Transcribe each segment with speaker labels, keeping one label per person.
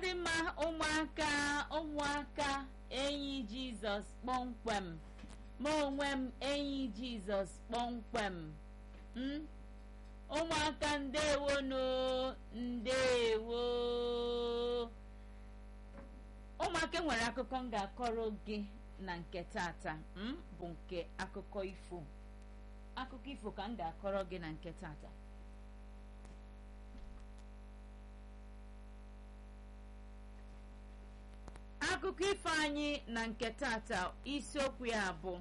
Speaker 1: dị mma ụmụaka ụmụaka enyi jizọs kpọmkwem ma onwe m enyi jizọs kpọmkwem m ụmụaka ndewonu ndewo ụmụaka nwere akụkọ m ga-akọrọ gị na nke tata m bụ nke akụkọ ifo akụkọ ifo ka m ga-akọrọ gị na nke tata akụkọ ifo anyị na nke tata isiokwu ya bụ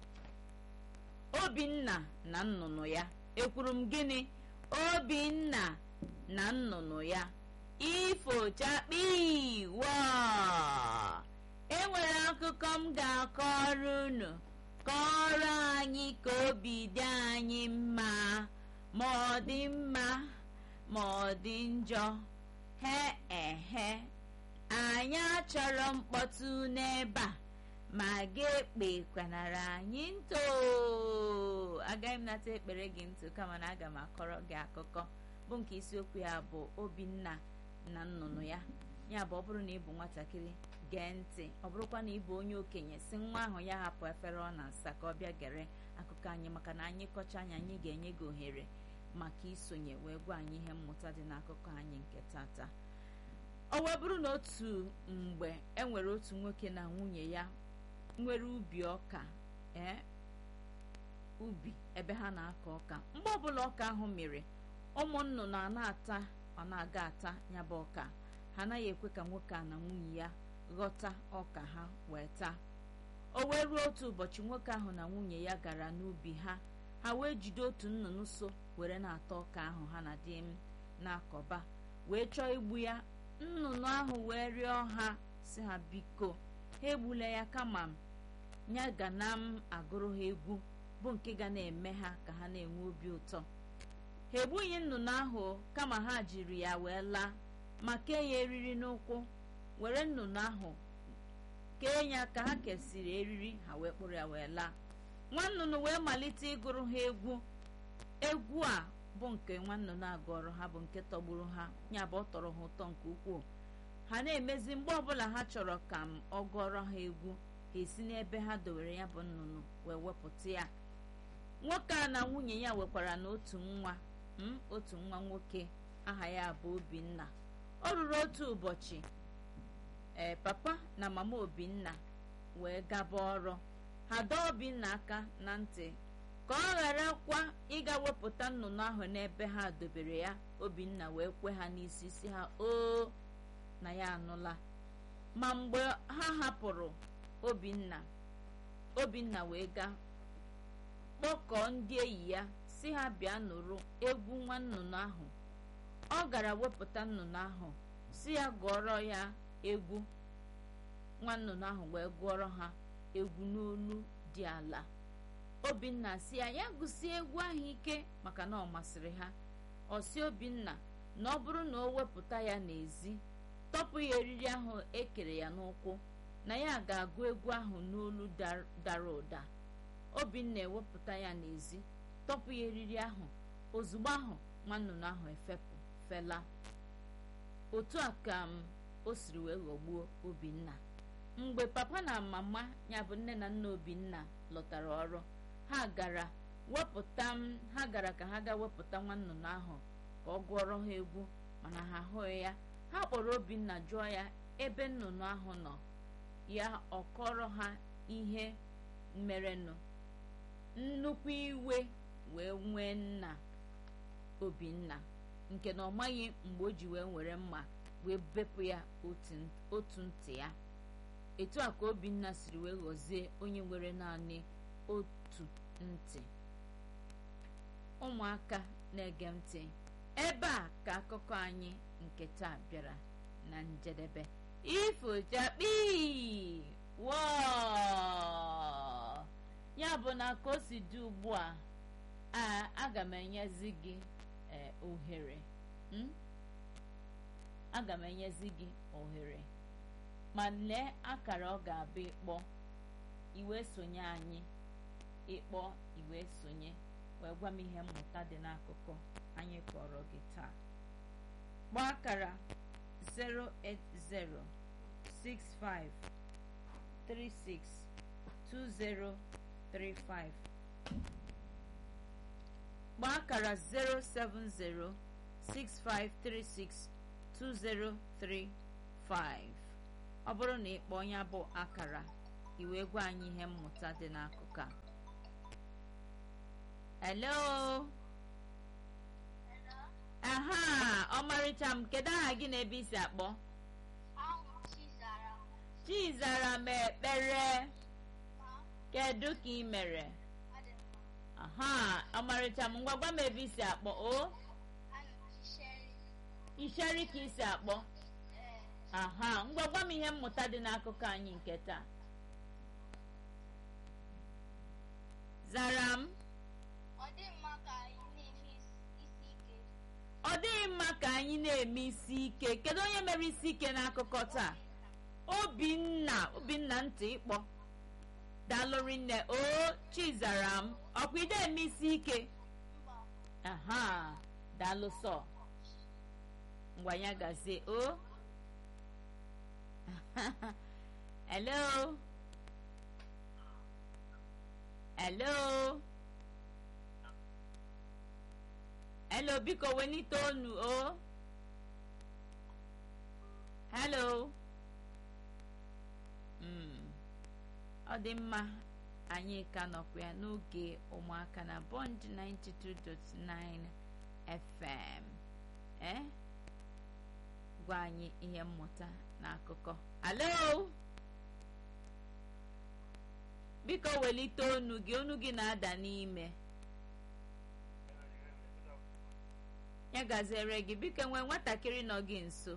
Speaker 1: obinna na nnụnụ ya ekwuru m gịnị obinna na nnụnụ ya ifochakpi wa enwere akụkọ m ga-akọrọ unu kọrọ anyị ka obi dị anyị mma ma ọ dị mma ma ọ dị njọ he ehe anyị achọrọ mkpọtụ n'ebe a ma ga-ekpe kwanara anyị ntụ agaghị m nata ekpere gị ntụ kama na aga m akọrọ gị akụkọ bụ nke isiokwu ya bụ obinna na nnụnụ ya ya bụ ọ bụrụ na ị bụ nwatakịrị gee ntị ọ bụrụkwa na ị bụ onye okenye si nwa ahụ ya hapụ efere ọ na-asa ka ọ bịa gere akụkọ anyị maka na anyị kọcha anyị anyị ga-enye gị ohere maka isonye wee gwa anyị ihe mmụta dị n'akụkọ anyị nke tata ọ wee bụrụ na otu mgbe enwere otu nwoke na nwunye ya nwere ubi ọka ee ubi ebe ha na-akọ ọka mgbe ọbụla ọka ahụ mere ụmụ nnụnụ a na-ata ọ na-aga ata ya bụ ọka ha anaghị ekwe ka nwoke a na nwunye ya ghọta ọka ha wee taa o wee ruo otu ụbọchị nwoke ahụ na nwunye ya gara n'ubi ha ha wee jide otu nnụnụ so were na-ata ọka ahụ ha na di m na-akọba wee chọọ igbu ya nnụnụ ahụ wee rịọ ha si ha biko ha egbula ya kama ya ga na m agụrụ ha egwu bụ nke ga na-eme ha ka ha na-enwe obi ụtọ ha egbughị nnụnụ ahụ kama ha jiri ya wee laa ma kee ya eriri n'ụkwụ were nnụnụ ahụ kee ya ka ha kesịrị eriri ha wee kpụrụ ya wee laa nwa nnụnụ wee malite ịgụrụ ha egwu egwu a bụ nke nwa nnụnụ agụrụ ha bụ nke tọgburu ha ya bụ ọ tọrọ ha ụtọ nke ukwuu ha na-emezi mgbe ọbụla ha chọrọ ka m ọ gụọrọ ha egwu ha esi n'ebe ha dowere ya bụ nnụnụ wee wepụta ya nwoke a na nwunye ya nwekwara na otu nwa m otu nwa nwoke aha ya bụ obinna ọ rụrụ otu ụbọchị ee papa na mama obinna wee gaba ọrụ ha dọọ obinna aka na ntị ka ọ ghara kwa ịga wepụta nnụnụ ahụ n'ebe ha dobere ya obinna wee kwe ha n'isi si ha oo na ya anụla ma mgbe ha hapụrụ obinna obinna wee gaa kpọkọọ ndị enyi ya si ha bịa nụrụ egwu nwa nnụnụ ahụ ọ gara wepụta nnụnụ ahụ si ya gụọrọ ya egwu nwa nnụnụ ahụ wee gụọrọ ha egwu n'olu dị ala obinna si ya ya gụsie egwu ahụ ike maka na ọ masịrị ha ọ si obinna na ọ bụrụ na o wepụta ya n'ezi tọpụ ya eriri ahụ ekere ya n'ụkwụ na ya ga-agụ egwu ahụ n'olu dara ụda obinna ewepụta ya n'ezi tọpụ ya eriri ahụ ozugbo ahụ nwa nnụnụ ahụ efepụ fela otu a ka m o siri wee ghọgbuo obinna mgbe papa na mama ya bụ nne na nna obinna lọtara ọrụ ha gara wepụta m ha gara ka ha gaa wepụta nwa nnụnụ ahụ ka ọ gụọrọ ha egwu mana ha ahụghị ya ha kpọrọ obinna jụọ ya ebe nnụnụ ahụ nọ ya ọ kọrọ ha ihe merenụ nnukwu iwe wee nwee nna obinna nke na ọ maghị mgbe o ji wee were mma wee bepụ ya otu ntị ya etu a ka obinna siri wee ghọzie onye nwere naanị otu ntị ụmụaka na-ege ntị ebe a ka akụkọ anyị nke taa bịara na njedebe ifochakpi wọọ ya bụ na ka o si dị ugbu a aga m enyezi gị ohere aga m enyezi gị ohere ma lee akara ọ ga-abụ ịkpọ iwe sonye anyị ịkpọ iwe sonye wee gwa m ihe mmụta dị n'akụkọ anyị kọrọ gị taa gbaa akara 08065362035 gbaa akara 07065362035 ọ bụrụ na ịkpọ ya bụ akara iwe gwa anyị ihe mmụta dị n'akụkụ a hello aha ọmarịcha m kedu aha gị na ebe isi akpọ chizara m ekpere kedu ka ị mere aha ọmarịcha m ngwa gwa m ebe isi akpọ o isheri ka isi akpọ aha ngwa gwa m ihe mmụta dị n'akụkọ anyị nke taa zara m ọ dịghị mma ka anyị na-eme isi ike kedu onye mere isi ike n'akụkọ taa obinna obinna ntị ịkpọ dalụri nne o chizara m ọkwa ide eme isi ike aha daalụ sọ ngwa ya gazie o hello hello hello biko wenite onu o hello ọ dị mma anyị ka nọkwa ya n'oge ụmụaka na bond 92.9 fm ee gwa anyị ihe mmụta na akụkọ alo biko welite onu gị onu gị na-ada n'ime ya gaziere gị biko nwee nwatakịrị nọ gị nso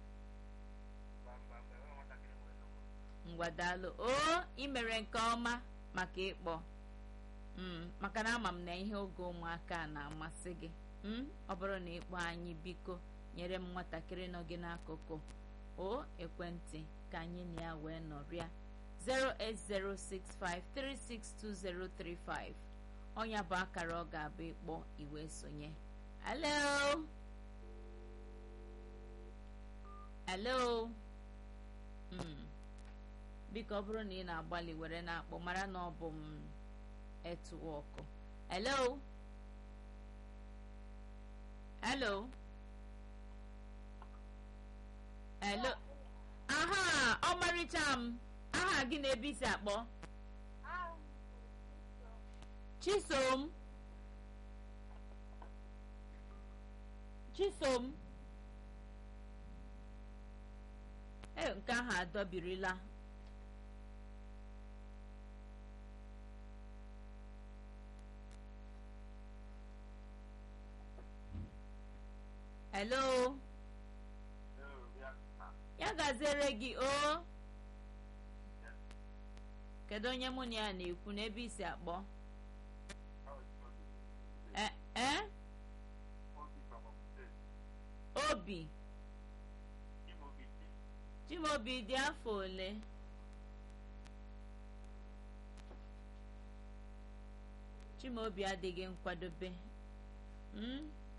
Speaker 1: ngwadalụ o ị mere nke ọma maka ịkpọ maka na ama m na ihe oge ụmụaka na-amasị gị ọ bụrụ na ịkpọ anyị biko nyere m nwatakịrị nọ gị n'akụkụ o ekwentị ka anyị na ya wee nọrịa 08065362035 ọnya bụ akara ọ ga-abụ ịkpọ iwe sonye hello hello biko ọ bụrụ na ị na-agbalị were na-akpọ mara na ọ bụ m etuwọkụ hello hello hello aha ọmarịcha m aha gị na-ebe isi akpọ chisom chisom e nke ahụ adọbirila hello ya gaziere gị o kedu onye mụ na ya na-ekwu n'ebe isi akpọ ee obi chimobi dị afọ ole chimaobi adịghị nkwadobe